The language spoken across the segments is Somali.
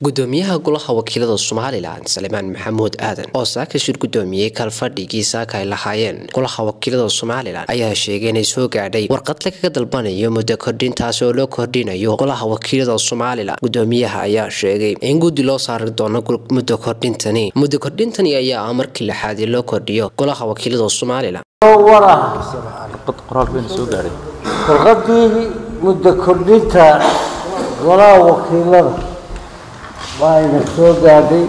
gudoomiyaha golaha wakiilada somalilan salimaan maxamuud aadan oo saaka shir gudoomiyey kalfadhigii saaka ay lahaayeen golaha wakiilada somalilan ayaa sheegay inay soo gaadhay warqad lagaga dalbanayo muddo kordhintaasi oo loo kordhinayo golaha wakiilada somalilan gudoomiyaha ayaa sheegay in guddi loo saari doono muddo kordhintani muddo kordhintani ayaa ah markii lixaadii loo kordhiyo golaha wakiilada somalilan warqadii muddo kordhinta golaha wakiilada waa ayna soo gaadhay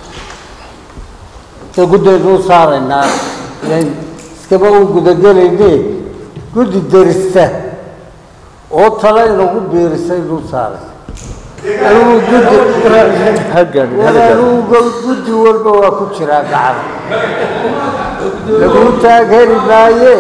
inta guddaynu u saaraynaa ilan iskaba u gudagelayne guddi derista oo tale inagu biirisaynu u saaray anigu guddi anigu guddi walba waa ku jiraa gacan laguu taag heli maaye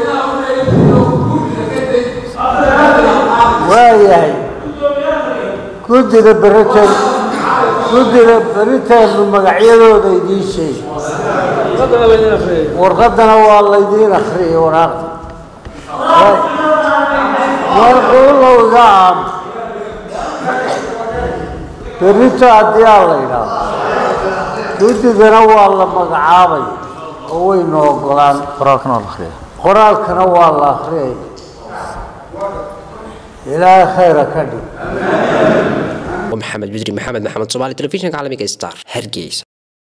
waayahay guddida beritan guddida beritaannu magacyadooda idiin sheegi warqadana waa laydiin akriyay waraaqda marquulowga am berito haddii aa la idhaahdo guddidana waa la magacaabay oo waynu ogolaan qoraalkana waa la akriyay ilaahay khayra ka dhig maxamed bidri maxamed maxamed somaali telefishinka caalamiga star hargeysa